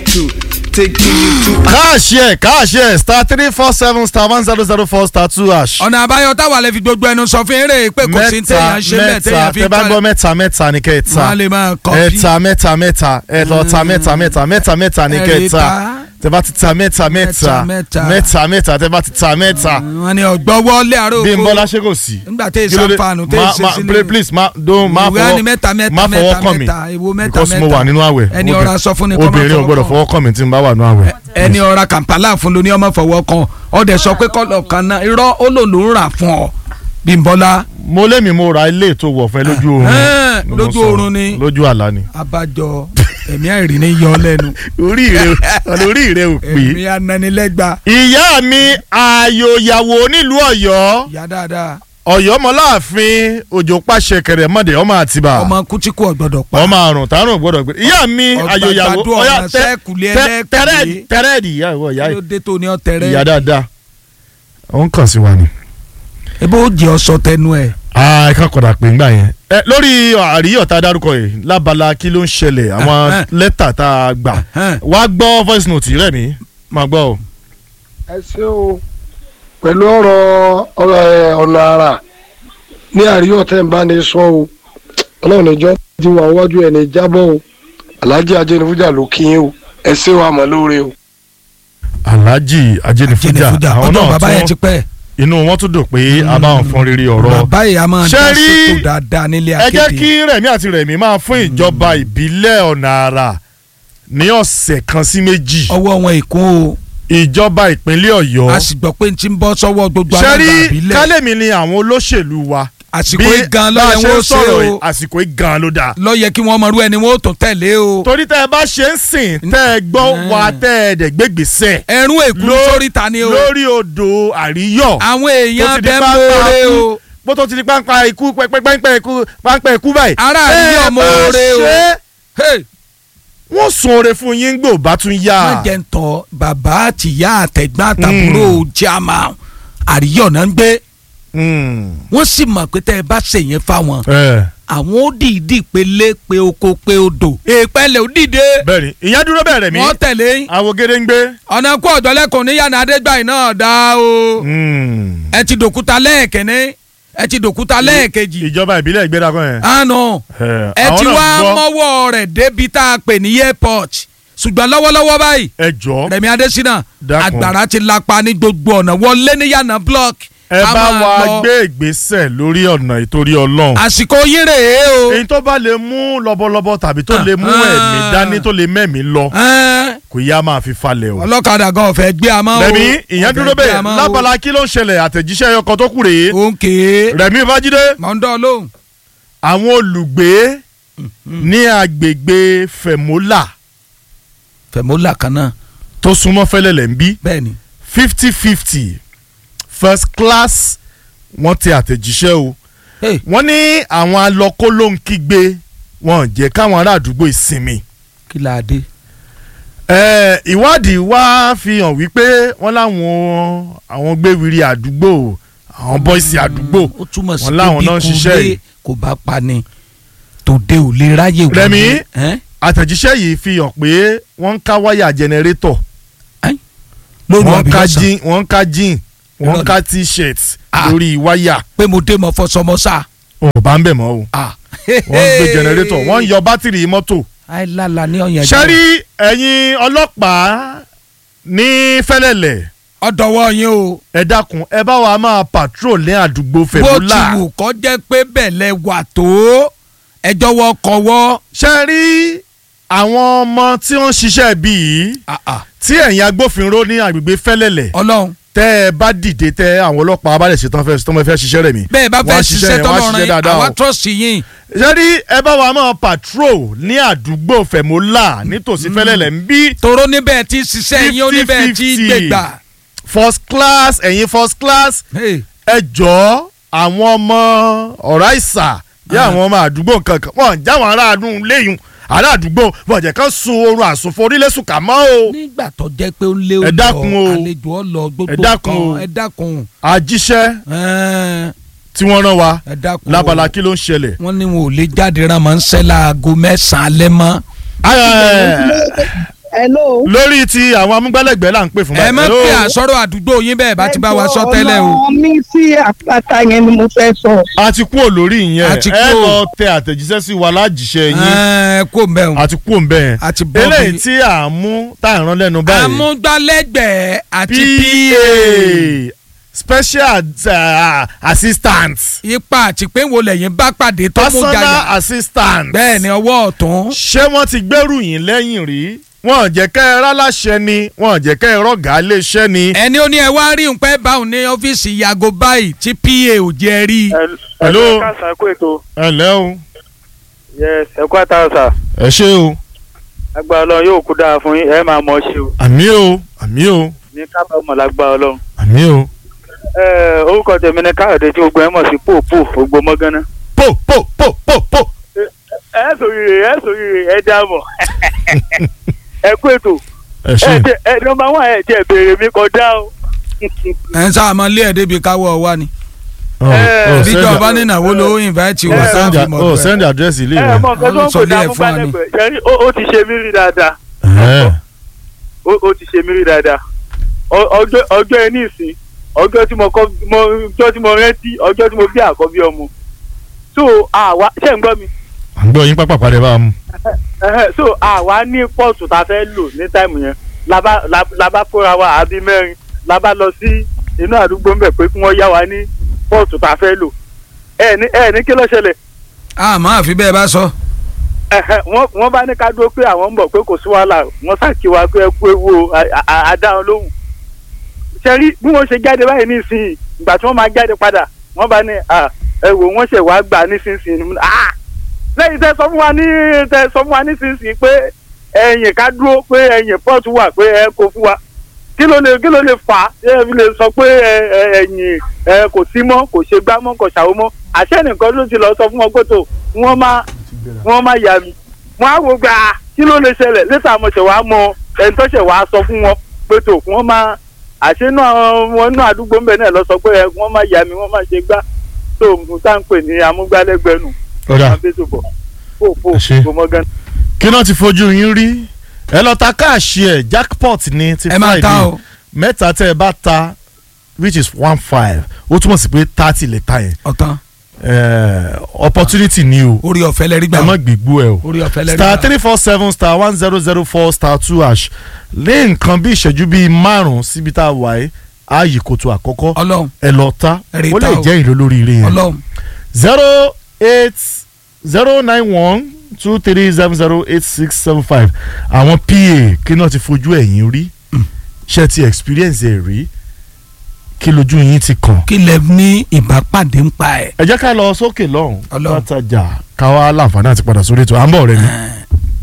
to taking you to. káàṣì ẹ̀ káàṣì ẹ̀ star three four seven star one zero zero four star two hash. ọ̀nà àbáyọ táwa lè fi gbogbo ẹnu sọ fún eré pé kò sí mẹ́ta téèyàn ṣe bẹ́ẹ̀ mẹ́ta téèyàn fi tẹ bá gbọ́ kálẹ̀ mẹ́ta mẹ́ta ní kẹta wọ́n á lè máa kọ́ bí ẹ̀ta mẹ́ta mẹ́ta ẹ̀lọ́ta mẹ́ta mẹ́ta mẹ́ta mẹ́ta ní kẹta tẹ bá ti ta mẹ́ta mẹ́ta Mẹ́ta, mẹ́ta. mẹ́ta mẹ́ta tẹ bá ti ta mẹ́ta wọ́n ní ọ̀gbọ́wọ́ lé àárọ̀ bí n oko. bọ́lá ṣe kò sí. nígbà tẹ́ Kí ló dé? ìsànfàànù tẹ́ Ma- ìṣe ma- sílẹ̀ please ma don ma ìwé á ní mẹ́ta fọwọ́ mẹ́ta ma fọwọ́ mẹ́ta kàn mí mẹ́ta ìwo mẹ́ta because mo mẹ́ta. wà nínú àwẹ̀ ẹni ọ̀rá sọ fún ni kọ́ máa obìnrin ò fọwọ́ gbọ́dọ̀ kàn. fọwọ́ kàn mí tí n bá wà nínú àwẹ̀. ẹni ọ̀ra kàmpálà fún lóní ọmọ fọwọ́ kan ọ̀dẹ̀ sọ pé kọ́lọ̀ kan náà irọ́ ó lò ló ń rà fún ọ Bímbọ́lá mo lémi mo ra ilé ètò wọ̀fẹ́ lójú oorun Ẹ̀hẹ́n, Mo lójú sọ, oorun ni. lójú àlá ni. abájọ ẹ̀mí àìrí ní yọ lẹ́nu orí rẹ orí rẹ ò pé. ẹ̀mí ananilẹ́gba ìyá mi ààyò ìyàwó nílùú Ọ̀yọ́ ìyá dáadáa Ọ̀yọ́ mọláàfin òjò pàṣẹ kẹrẹmọdé ọmọ àtibá ọmọ kútíkù ọ̀gbọ́dọ̀ pa ọmọ àrùn tààrùn gbọ́dọ̀ gbé ìyá mi Ọgbà ààyò ìyàwó gbàdúrà ọyá ọ̀nà sẹ́ẹ̀kùlé ẹlẹ́ẹ̀kùlé. tẹrẹẹdì tẹrẹẹdì ìyá ìwọ ìyá kí ló dé tó ní ọ̀tẹ̀rẹ̀ ìyá dáadáa ó ń kàn sí wa ni. ebó jẹ́ ọ̀sọ̀ tẹnu ẹ̀ ẹ ká kọ̀dà pé ńgbà yẹn. ẹ lórí àríyọ̀ tá a dárúkọ yìí lábala kí ló ń ṣẹlẹ̀ àwọn Ẹhẹ́n. lẹ́tà tá a gbà Ẹhẹ́n. wá gbọ́ voice note rẹ̀ mí máa gbọ́ o. ẹ ṣé o pẹ̀lú ọ̀rọ̀ ọ̀rọ̀ ẹ̀, ọ̀nà àrà ní àríyọ̀ tẹ́ ń bá ní sọ o ọlọ́run níjọ́ ti wà wájú ẹ̀ ní jábọ̀ o aláàjì ajẹ́nifújà ló kí yín o ẹ ṣé wa mọ̀ lóore o. alhaji ajenifuja jẹnifújà àwọn ọ̀dọ̀ náà bàbá yẹn ti tún pẹ́ inú wọn tún dùn pé a bá wọn fọn rere ọ̀rọ̀ bàbá yìí a máa Ṣé dá rí- sètò dáadáa nílé ẹ jẹ́ akéde kí rẹ̀mí àti rẹ̀mí máa fún ìjọba ìbílẹ̀ ọ̀nà àrà ní ọ̀sẹ̀ kan sí méjì ọwọ́ wọn ìkún o ìjọba ìpínlẹ̀ ọ̀yọ́ a sì gbọ́ pé n ti ń bọ́ sọ́wọ́ gbogbo ṣe alága rí àbílẹ̀ kálẹ̀mí ni àwọn olóṣèlú wa àsìkò bí igan bá a lọ́yẹ̀ ṣe wọn ń ó ṣe sọ̀rọ̀ o yìí, àsìkò igan ló dáa lọ́yẹ̀ kí wọ́n mọ̀rú ẹni wọ́n ó tún tẹ̀lé o torí tẹ́ ẹ bá ṣe ń sìn tẹ́ ẹ gbọ́ wa tẹ́ ẹ dẹ̀ gbégbèsè ẹ̀rún èkú Ló- sórí ta ni o lórí odò àríyọ̀ àwọn tó èèyàn ti di bẹ́ẹ̀ pápá mọ́ọ́rẹ́ kú. o bó tó ti di pápá ikú pẹ́pẹ́pẹ́ ikú pápá ikú báyìí. Ará Tẹ́ ẹ àríyọ̀ bá mọ́ọ́rẹ́ o. ṣe, Hey, wọ́n sun oore fún yín gbò bá tún yá. má jẹ́ ń tọ́ bàbá àtìyá àtẹ̀gbọ́n àtàbúrò jama àríyọ̀ náà ń gbé Mm. wọ́n sì mọ̀ pé tẹ́ ẹ bá ṣèyẹn fáwọn ẹ àwọn ó dìídì pélé pé oko pé odò èèpẹ̀lẹ̀ ó dìde bẹ́ẹ̀ ni ìyẹn dúró bẹ̀rẹ̀ mí wọ́n tẹ̀lé yín. àwògede ń gbé. ọ̀nà kó ọ̀dọ́lẹ́kùn ní yànnà adégbàyìn náà dá o Mm. ẹ ti dòkúta lẹ́ẹ̀kẹ́ni ẹ ti dòkúta lẹ́ẹ̀kejì ìjọba ìbílẹ̀ ìgbéra kan yẹn. àná ẹ ẹ àwọn ti náà wá gbọ́. mọ́wọ́ rẹ̀ débi tá a pè ní airport ṣùgbọ́n lọ́wọ́lọ́wọ́ báyìí ẹ jọ Rẹ̀mí Adésínà Dákun. àgbàrá ti lapa ní gbogbo ọ̀nà wọlé ní yànnà block ẹ ká bá máa wa lọ. gbé ìgbésẹ̀ lórí ọ̀nà ìtorí ọlọ́run. àsìkò yín rèé o èyí tó bá lè mú lọ́bọ̀lọ́bọ̀ tàbí tó lè mú Ah. ẹ̀mí dání tó lè mẹ́mí lọ Ẹ́n, kò yá máa fi falẹ̀ o. ọlọ́kadà gan ọ̀fẹ́ gbé a máa o rẹ̀mí ìyẹn ọ̀fẹ́ dúró gbé a bẹ́ẹ̀ máa o. lábala kí ló ń ṣẹlẹ̀ àtẹ̀jíṣẹ́ ọkọ̀ tó kù rèé. òǹkè rẹ̀mí fájídé mọ̀ńdọ́ lóhùn àwọn olùgbé ní agbègbè fẹ̀mọ́là fẹ̀mọ́là kan náà tó súnmọ́ fẹ́lẹ́lẹ̀ ń bí bẹ́ẹ̀ ni fifty fifty first class wọ́n ti àtẹ̀jíṣẹ́ o Hey, wọ́n ní àwọn alọ́kó ló ń kígbe wọn ò jẹ́ káwọn ará àdúgbò ìsinmi. kí la dé. Eh, ìwádìí wá fi hàn wípé wọ́n láwọn àwọn gbéwìrì àdúgbò àwọn bọ́ìsì àdúgbò ó túmọ̀ sí wọn pé láwọn bí náà ń ṣiṣẹ́ kúndé yìí. kò bá pa ni tòde ò lè ráyè wọlé. Rẹ̀mí? Ẹ́n? àtẹ̀jíṣẹ́ yìí fi hàn pé wọ́n ń ká wáyà jẹnẹrétọ̀ lóru wọ́n ń ká àbílọ́sàn jean wọ́n ń ká jean wọ́n ń ká t-shirt Ah. lórí wáyà pé mo dé mọ fọsọmọsá. ò bá ń bẹ̀ mọ́ o wọ́n ń gbé jẹnẹrétọ̀ wọ́n ń yọ bátìrì mọ́tò. àìlála ní ọ̀yàn ṣẹ́rí ẹ̀yin ọlọ́pàá ní fẹ́lẹ́lẹ̀ ọ̀dọ̀wọ́ yín o. ẹ dákun ẹ bá wa máa patrol ní àdúgbò bó ti fẹ̀múlà. wù kọ́ jẹ́ pé bẹ̀lẹ̀ wà tó ẹjọ́ wọ kọ́wọ́. ṣe rí àwọn ọmọ tí wọ́n ń ṣiṣẹ́ bí yìí tí ẹ̀yin agbófinró ní agbègbè fẹ́lẹ́lẹ̀ ọlọ́run tẹ́ ẹ bá dìde tẹ́ àwọn ọlọ́pàá bá lè ṣe tán fẹ́ tán fẹ́ ṣiṣẹ́ rẹ̀ mí. bẹ́ẹ̀ bá Wọ́n á fẹ́ ṣiṣẹ́ yẹn, wọ́n á tọ́lọ́rin dáadáa àwa o. trọ́ọ̀sì yín. ṣe rí ẹ bá wa máa patrol ní àdúgbò fẹ̀mọ́là nítòsí fẹ́lẹ́lẹ̀ ń bí toró níbẹ̀ tí ṣiṣẹ́ yín ó níbẹ̀ tí 50-50. gbègbà. first class ẹ̀yin first class Hey, ẹ jọ̀ọ́ àwọn ọmọ ọ̀rá ìsà yá àwọn ọmọ àdúgbò kankan wọn jáwọn aráàlú léyìn ará àdúgbò wọn jẹ́ kán sun oorun àsùnfò orílẹ̀-èsùn kà mọ́ o. nígbà tó jẹ́ pé ó lé Ẹ dákun o. àlejò ọlọ gbogbo Ẹ dákun o. kan ẹ dákun àjíṣẹ́ Ẹ́n, tí wọ́n rán wa ẹ dákun o. lábala kí ló ń ṣẹlẹ̀. wọ́n ní wọn ò lè jáde rán mọ́ ń ṣẹ́ láago mẹ́sàn-án alẹ́ mọ́. hello. lórí ti àwọn amúgbálẹ́gbẹ̀ẹ́ là ń pè fún ẹ má Hello? pè àsọ̀rọ̀ àdúgbò yín bẹ́ẹ̀ bá ti bá wa sọ tẹ́lẹ̀ o. ọ̀nà mi sí àpáta yẹn ni mo fẹ́ sọ. a ti kú olórí ìyẹn A ti ẹ kú o. lọ tẹ àtẹ̀jíṣẹ́ sí wa lájíṣẹ́ yín ẹ kó mbẹ́ o. a ti kú òǹbẹ̀ yẹn A ti bọ́ eléyìí bí- tí à ń mú tá à ń rán lẹ́nu báyìí amúgbálẹ́gbẹ̀ẹ́ àti PA special uh, assistant ipa àti pé wo lẹ́yìn bá pàdé tó mú personal jàyà. assistant bẹ́ẹ̀ ni ọwọ́ ọ̀tún. ṣé wọ́n ti gbẹ́rù yín lẹ́yìn rí wọ́n jẹ́ kẹ́ ẹ ráláṣẹ ni wọ́n jẹ́ kẹ́ ẹ rọ́gà léṣẹ́ ni. ẹni ó ní ẹ wá rí nǹkan ẹ báwọn ní ọ́fíìsì yàgò báyìí tí pa ò jẹ́ rí. Hello. ẹ káàsán kó ètò ẹ ǹlẹ́ o yes ẹ kó àtàwọn sà ẹ ṣé o agbára Ọlọ́run yóò kú dáa fún yín ẹ máa mọ̀ ọ́ ṣe o àmì o àmì o ní kábàámọ̀ lágbára Ọlọ́run. àmì o ẹ orúkọ tèmi ni káyọ̀dé tí gbogbo ẹ mọ̀ sí pòpò ògbó mọ́gánná. po po po po po ẹ sòrìrè ẹ sòrìrè ẹ dáàmọ̀ ẹ kó ètò ẹ ẹ ṣé jẹ ẹ nọmba wọn ẹ jẹ béèrè mi kọjá o. ẹ ń sáà máa lé ẹ̀ débi káwọ́ wa ni. Ọ, ọ, bíjọ send- ọba ní ìnáwó ló invite ọ, wa send sáfì a- mọ̀ ọ, pẹ́. send address ilé ẹ rẹ mọ nǹkan tó ń Sọ pè lé ẹ̀ ní fún wa ni. amúgbálẹ́gbẹ̀ẹ́ ṣẹ́rí ó ó ti ṣe mí rí dáadáa Ẹ̀hẹ́n. ó ó ti ṣe mí rí dáadáa Ọ- ọjọ́ ọjọ́ ẹ ní ìsìn ọjọ́ tí mo kọ́ mo ọjọ́ tí mo rántí ọjọ́ tí mo bí àkọ́bí ọmọ so àwa ṣe ń gbọ́ mi à ń gbọ́ yín pápá padà bá a mú. Ẹhẹ́, so àwa ní pọ́ọ̀tù tá a fẹ́ lò ní táìmù yẹn labá lab- labá kóra wa àbí mẹ́rin labá lọ sí inú àdúgbò ńbẹ̀ pé kí wọ́n yá wa ní pọ́ọ̀tù tá a fẹ́ lò ẹ ní ẹ ní kí ló ṣẹlẹ̀ a máa fi bẹ́ẹ̀ bá sọ. Ẹhẹ́, wọ́n wọ́n bá ní ká dúró pé àwọn ń bọ̀ pé kò sí wàhálà wọ́n ṣàkí wa pé ẹ kú ewu o a- a- àdáhùn lóhùn ṣe rí bí wọ́n ṣe jáde báyìí nísìnyí ìgbà tí wọ́n máa jáde padà wọ́n bá ní à, ẹ wò wọ́n ṣẹ̀ wá gbà nísinsìnyí ah lẹ́yìn tẹ́ sọ fún wa ní tẹ́ sọ fún wa nísinsìnyí pé ẹ̀yìn ká dúró pé ẹ̀yìn pọ́ọ̀tù wà pé ẹ kò fún wa kí ló lè kí ló lè fà á ṣé ẹ fi lè sọ pé ẹ ẹ ẹ̀yìn ẹ kò sí mọ́ kò ṣe gbá mọ́ kò ṣàwó mọ́ àṣẹ nìkan ló ti lọ sọ fún wọn pé tó wọ́n máa wọ́n máa yà mí wọ́n á wò gbà á kí ló lè ṣẹlẹ̀ lẹ́tà mo ṣẹ̀ wá mọ ẹni tó ṣẹ̀ wá sọ fún wọn pé tó wọ́n máa àṣẹ náà wọn náà àdúgbò ń bẹ náà lọ sọ pé ẹ, wọ́n máa yà mí wọ́n máa ṣe gbá tó mo tá ń pè ní amúgbálẹ́gbẹ̀ẹ́ nù ọ̀dà máa bẹ́ẹ̀ tó bọ̀ fò fò Ẹ ṣé. fò mọ́gán. kí náà ti fojú yín rí ẹ lọ ta káàṣì ẹ jackpot ní ti ẹ máa ta friday o. mẹ́ta tẹ́ ẹ bá ta which is one five ó túmọ̀ sí pé thirty lè ta yẹn ọ̀tán Eh, opportunity ni o orí ọ̀fẹ́ lẹ́rí gbà ẹ má gbìgbó ẹ o orí ọ̀fẹ́ lẹ́rí star gbà. three four seven star one zero zero four star two hash lé nǹkan bí ìṣẹ́jú bíi márùn-ún síbi tá a wà yìí ààyè kòtò àkọ́kọ́ ọlọ́run ẹ lọ ta Rí ó ta lè o. jẹ́ ìlú lórí ire yẹn ọlọ́run zero eight zero nine one two three seven zero eight six seven five àwọn pa kí náà ti fojú ẹ̀yìn rí ṣe ti experience ẹ̀ rí kí lójú yín ti kàn. kí lẹ ní ìbápàdé ń pa ẹ̀. ẹ jẹ́ ká lọ sókè lọ́hùn Ọlọ́run. látàjà káwá láǹfààní àti padà sórí ètò à ń bọ̀ rẹ ni.